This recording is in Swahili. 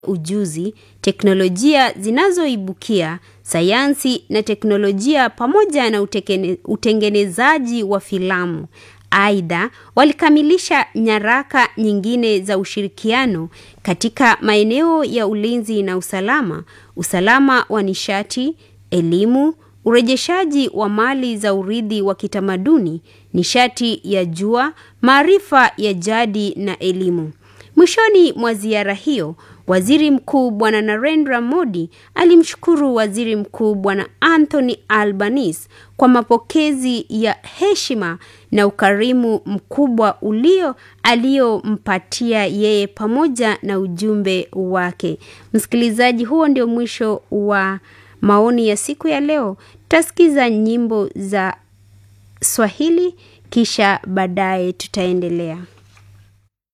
ujuzi, teknolojia zinazoibukia, sayansi na teknolojia pamoja na utekene, utengenezaji wa filamu. Aidha, walikamilisha nyaraka nyingine za ushirikiano katika maeneo ya ulinzi na usalama, usalama wa nishati, elimu, urejeshaji wa mali za urithi wa kitamaduni, nishati ya jua, maarifa ya jadi na elimu. Mwishoni mwa ziara hiyo, Waziri Mkuu Bwana Narendra Modi alimshukuru Waziri Mkuu Bwana Anthony Albanese kwa mapokezi ya heshima na ukarimu mkubwa ulio aliyompatia yeye pamoja na ujumbe wake. Msikilizaji, huo ndio mwisho wa maoni ya siku ya leo. Tutasikiza nyimbo za Swahili kisha baadaye tutaendelea.